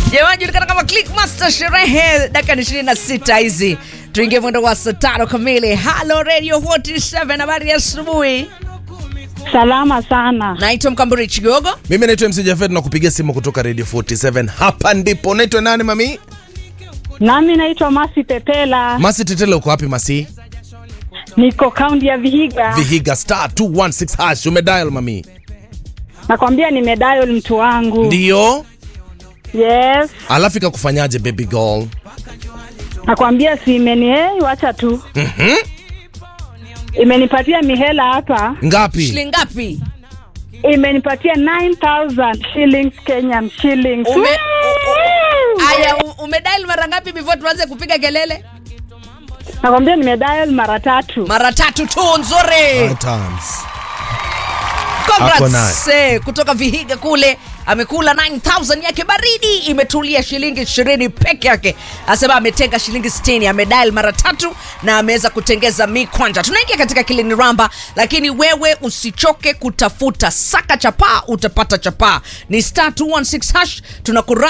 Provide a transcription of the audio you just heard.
Jamani, julikana kama Clickmaster, sherehe dakika ni 26 hizi, tuingie mwendo wa saa tano kamili. Halo Radio 47, habari ya asubuhi. Salama sana. Naitwa Mkamburi Chigogo. Mimi naitwa MC Jafet na kupigia simu kutoka Radio 47. Hapa ndipo. Naitwa nani mami? Nami naitwa Masi Tetela, Masi Tetela, uko wapi Masi? niko kaunti ya Vihiga. Vihiga star 216 hash umedial mami. Nakwambia nimedial mtu wangu. Ndio. Yes. Alafu ikakufanyaje baby girl? Nakwambia si imeni hey, wacha tu. Mhm. Imenipatia mihela hapa. Ngapi? Shilingi ngapi? Imenipatia 9000 shillings Kenyan shillings. Ume- Woo! Aya, u- umedial mara ngapi before tuanze kupiga kelele? Nakwambia nimedial mara tatu. Mara tatu tu, nzuri. Five times. Ako Congrats eh, kutoka Vihiga kule amekula 9000 yake baridi, imetulia shilingi 20 peke yake. Asema ametenga shilingi 60, amedial mara tatu na ameweza kutengeza mi kwanja. Tunaingia katika kilini ramba, lakini wewe usichoke kutafuta, saka chapaa utapata chapaa. Ni star 216 hash tunakura